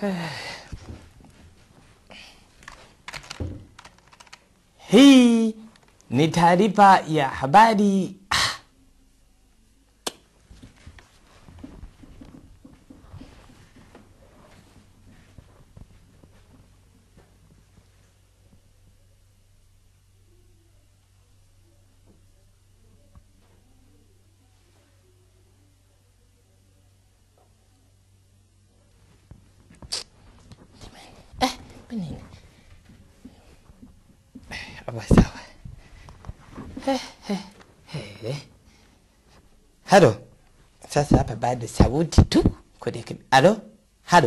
Hii ni taarifa ya habari. Ah. Eh, nini? Hapa sawa. Eh, eh, eh. Halo. Sasa hapa bado sauti tu kurekebisha. Halo? Halo?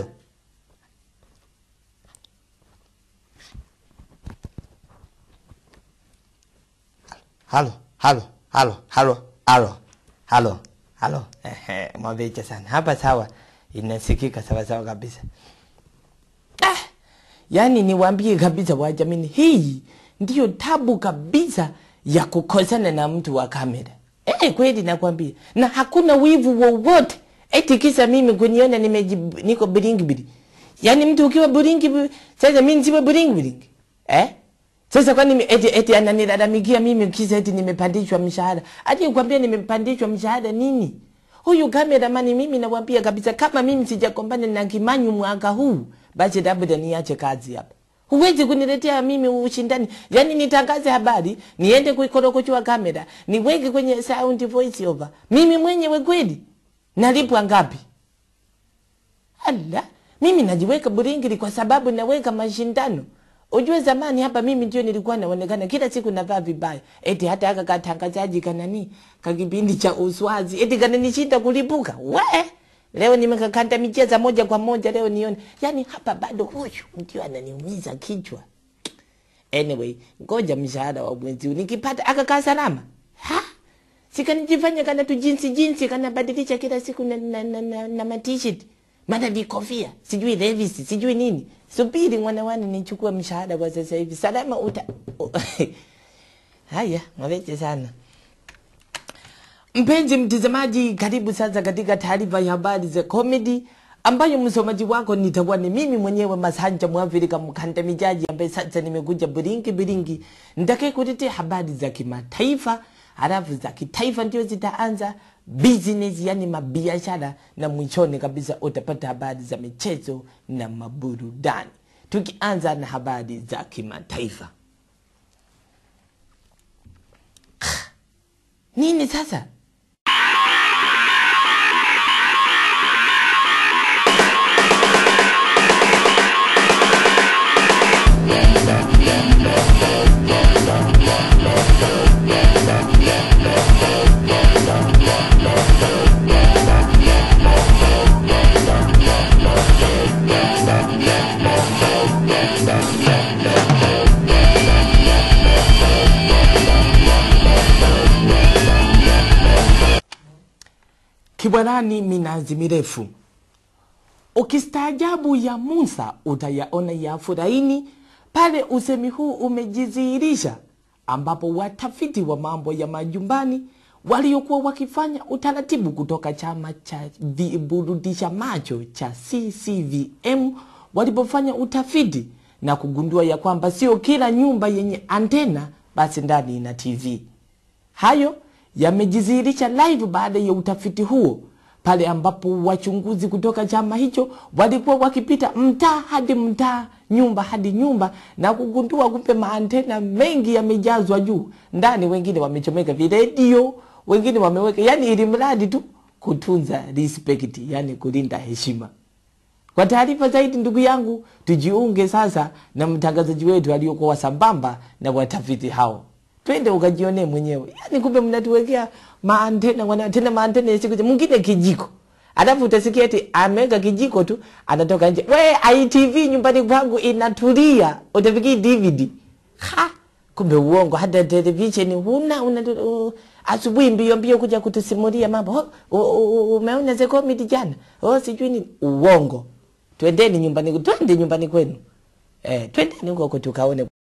Halo, halo, halo, halo, halo, halo, halo. Ehe, mwabecha sana. Hapa sawa. Inasikika sawa sawa kabisa. Ah, yaani niwaambie kabisa wajamini, hii ndiyo tabu kabisa ya kukosana na mtu wa kamera. Eh, kweli nakwambia, na hakuna wivu wowote eti kisa mimi kuniona nimeji niko biringi biringi. Yaani mtu ukiwa biringi bi- sasa mimi nisiwe biringi biringi. Eh? Sasa kwani mi- eti, eti ananilalamikia mimi kisa eti nimepandishwa mshahara. Aje kwambia nimepandishwa mshahara nini? Huyu kameramani mimi nawaambia kabisa kama mimi sijakombana na Kimanyu mwaka huu basi labda niache kazi hapa. Huwezi kuniletea mimi ushindani. Yaani nitangaze habari, niende kuikorokochua kamera, niweke kwenye sound voice over. Mimi mwenyewe kweli nalipwa ngapi? Ala, mimi najiweka buringiri kwa sababu naweka mashindano. Ujue zamani hapa mimi ndio nilikuwa naonekana kila siku navaa vibaya. Eti hata aka katangazaji kanani ka kipindi cha uswazi eti kananishinda kulipuka. We! Leo nimekakanda micheza moja kwa moja leo nione. Yaani hapa bado huyu ndio ananiumiza kichwa. Anyway, ngoja mshahara wa mwezi huu nikipata akakaa salama. Ha? Sikanijifanya kana tu jinsi jinsi kana badilisha kila siku na, na, na, na, na matishit maana vikofia sijui Levis sijui nini. Subiri mwanawani nichukue mshahara kwa sasa hivi salama uta haya mwaveche sana. Mpenzi mtazamaji, karibu sasa katika taarifa ya habari za comedy ambayo msomaji wako nitakuwa ni mimi mwenyewe Masanja Mwafrika mkandamijaji ambaye sasa nimekuja biringi biringi, nitakaye kuletea habari za kimataifa, halafu za kitaifa ndio zitaanza business, yani mabiashara, na mwishoni kabisa utapata habari za michezo na maburudani, tukianza na habari za kimataifa. Nini sasa? Kibwanani minazi mirefu. Ukistaajabu ya Musa utayaona ya Furaini. Pale usemi huu umejidhihirisha, ambapo watafiti wa mambo ya majumbani waliokuwa wakifanya utaratibu kutoka chama cha viburudisha macho cha CCVM walipofanya utafiti na kugundua ya kwamba sio kila nyumba yenye antena basi ndani ina TV. Hayo yamejidhihirisha live baada ya utafiti huo, pale ambapo wachunguzi kutoka chama hicho walikuwa wakipita mtaa hadi mtaa, nyumba hadi nyumba, na kugundua kumbe maantena mengi yamejazwa juu ndani. Wengine wamechomeka viredio, wengine wameweka, yani ili mradi tu kutunza respect, yani kulinda heshima. Kwa taarifa zaidi, ndugu yangu, tujiunge sasa na mtangazaji wetu aliyokuwa sambamba na watafiti hao. Twende ukajionee mwenyewe. Yaani kumbe mnatuwekea maantena wana tena maantena ya siku hizi. mwingine kijiko. Alafu utasikia eti ameweka kijiko tu anatoka nje. We ITV nyumbani kwangu inatulia. Utafikiri DVD. Ha! Kumbe uongo hata television huna una uh, asubuhi mbio mbio kuja kutusimulia mambo. Oh, oh, oh, umeona ze comedy jana? Oh sijui nini. Uongo. Twendeni nyumbani, twende nyumbani kwenu. Eh, twendeni huko tukaone